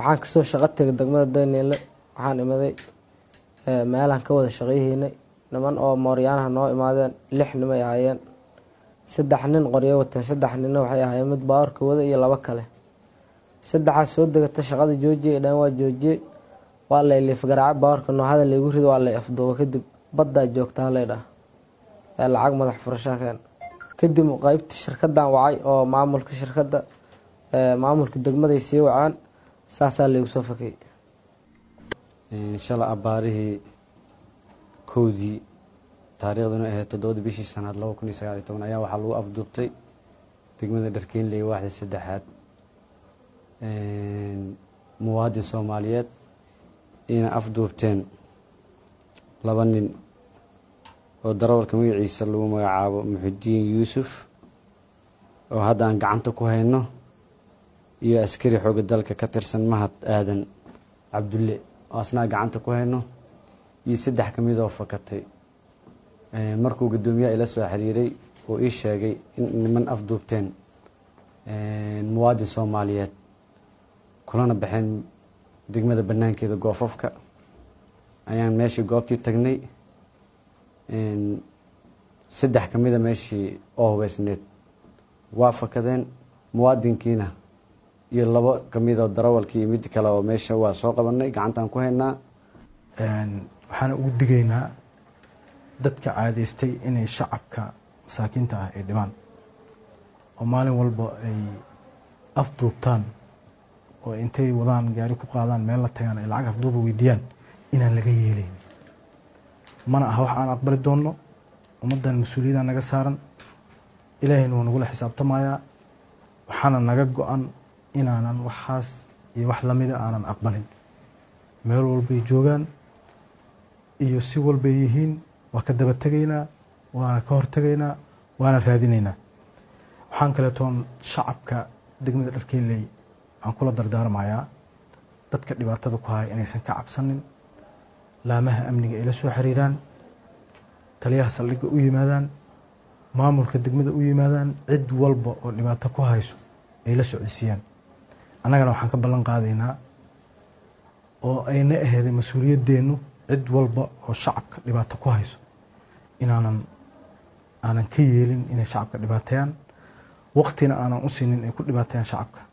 waxaan kasoo shaqo tegay degmada daniele waxaan imaday meelaan ka wada shaqayhaynay niman oo mooryaanaha noo imaadeen lix nimay ahaayeen saddex nin qoryo wateen saddex ninna waxay ahaayeen mid baawarka wada iyo labo kale saddexaas soo degata shaqada joojiyay dhan waa joojiyey waa lay liifgaraaca baawarka noohada laygu rido waa lay afduuba kadib baddaa joogtaa laydhaha ee lacag madax furashaa keen kadib qeybta shirkadan wacay oo maamulka shirkadda maamulka degmaday sii wacaan saasaa laygu soo fakay shala abbaarihii kowdii taariikhduna ahayd toddobadii bishii sanaad laba kun iyo sagaal iyo toban ayaa waxaa lagu afduubtay degmada dharkeenley waaxda saddexaad muwaadin soomaaliyeed ina afduubteen laba nin oo darawalka magaciisa lagu magacaabo muxudiin yuusuf oo hadda aan gacanta ku hayno iyo askari xooga dalka ka tirsan mahad aadan cabdulle oo asnaa gacanta ku hayno iyo saddex ka mid oo fakatay markuu guddoomiyaha ila soo xiriiray uu ii sheegay in niman afduubteen muwaadin soomaaliyeed kulana baxeen degmada banaankeeda goofafka ayaan meeshii goobtii tagnay saddex ka mida meeshii oo hubeysneed waa fakadeen muwaadinkiina iyo labo ka midoo darawalkii iyo mid kale oo meesha waa soo qabanay gacantaan ku haynaa waxaana ugu digaynaa dadka caadaystay inay shacabka masaakiinta ah ay dhibaan oo maalin walba ay afduubtaan oo intay wadaan gaari ku qaadaan meel la tagaan ay lacag afduuba weydiiyaan inaan laga yeelayn mana aha wax aan aqbali doonno ummaddan mas-uuliyadda naga saaran ilaahayna wuu nagula xisaabtamayaa waxaana naga go-an inaanan waxaas iyo wax lamida aanan aqbalin meel walbay joogaan iyo si walbay yihiin waa ka daba tegaynaa waana ka hortegaynaa waana raadinaynaa waxaan kaleetoon shacabka degmada dharkeeley aan kula dardaarmayaa dadka dhibaatada ku haya inaysan ka cabsanin laamaha amniga ay la soo xiriiraan taliyaha saldhigga u yimaadaan maamulka degmada u yimaadaan cid walba oo dhibaato ku hayso ay la socodsiiyaan annagana waxaan ka ballan qaadaynaa oo ayna aheeday mas-uuliyadeennu cid walba oo shacabka dhibaato ku hayso inaanan aanan ka yeelin inay shacabka dhibaateeyaan waqtina aanan u siinin ay ku dhibaateeyaan shacabka